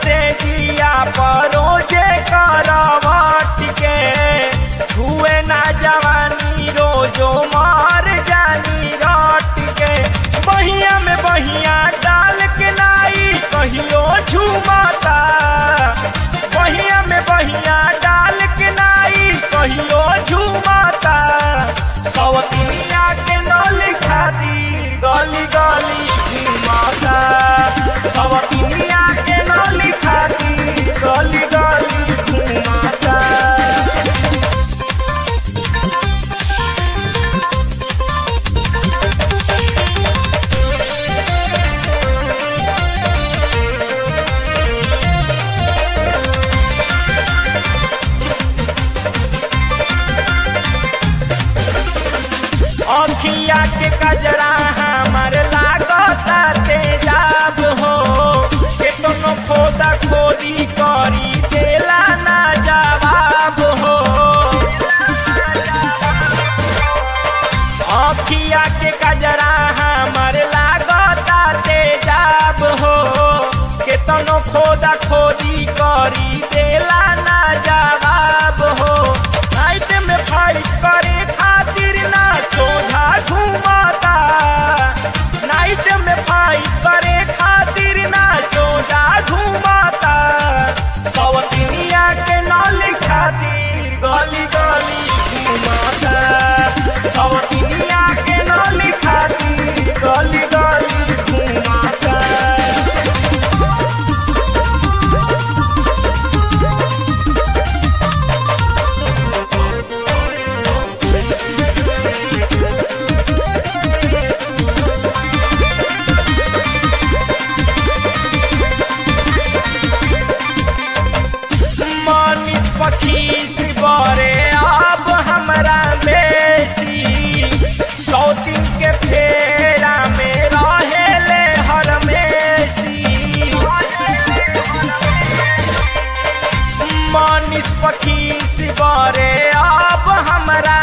से जिया परोजे करवट के छुए ना जवानी रोजो मार जानी रट के बहिया में बहिया डाल के लाई कहियो झुमाता बहिया में बहिया डाल के लाई कहियो झुमाता सवतिया के नली खातिर गली गली घुमाता सवतिया के नली खातिर गली गली घुमाता अखिया के कजरा हमर लागता तेजाब हो केतनो खोदा खोदी करी देला ना जवाब हो अखिया के कजरा हमर लागता तेजाब हो केतनो खोदा खोदी करी देला ना जवाब हो नाइट में फाइट करे खातिर ना सोझा घुमाता नाइट में फाइट करे खातिर ना सोझा घुमाता सवतिनिया के नाली खातिर गली गली घुमाता सवतिनिया के नाली खातिर गली गली घुमाता मनीष पखीस बरे अब हमरा बेसी सौतिन के फेरा में रहेले हरमेसी मनीष पखीस बरे अब हमरा